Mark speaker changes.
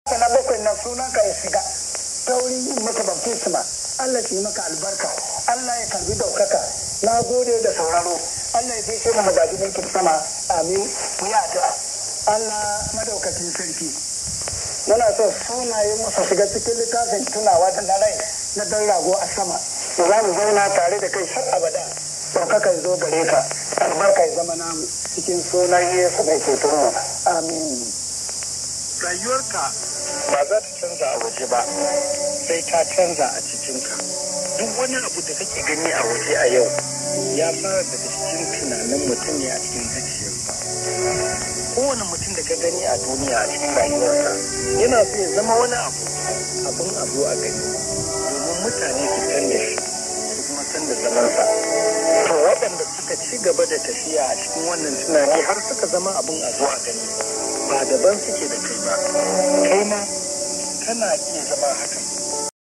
Speaker 1: na bakwai na sunan ka ya shiga ta wurin yin maka baptisma Allah shi maka albarka Allah ya karbi daukaka na gode da sauraro Allah ya bishe mu magaji mulkin sama amin mu yi addu'a Allah madaukakin sarki muna so sunaye musu shiga cikin littafin tunawa da na rai na dan rago a sama za mu zauna tare da kai har abada ɗaukaka ya zo gare ka albarka ya zama namu cikin sunan Yesu mai ceton mu amin
Speaker 2: rayuwarka ba za ta canza a waje ba sai ta canza a cikinka duk wani abu da kake gani a waje a yau ya fara daga cikin tunanin mutum ne a cikin zuciyarsa kowane mutum da ka gani a duniya a cikin rayuwarsa yana so ya zama wani abu abin abu a gani domin mutane su san da shi su kuma san da zamansa to waɗanda suka ci gaba da tafiya a cikin wannan tunani har suka zama abin a zo a gani ba daban suke da kai ba kai ma kana iya zama hakan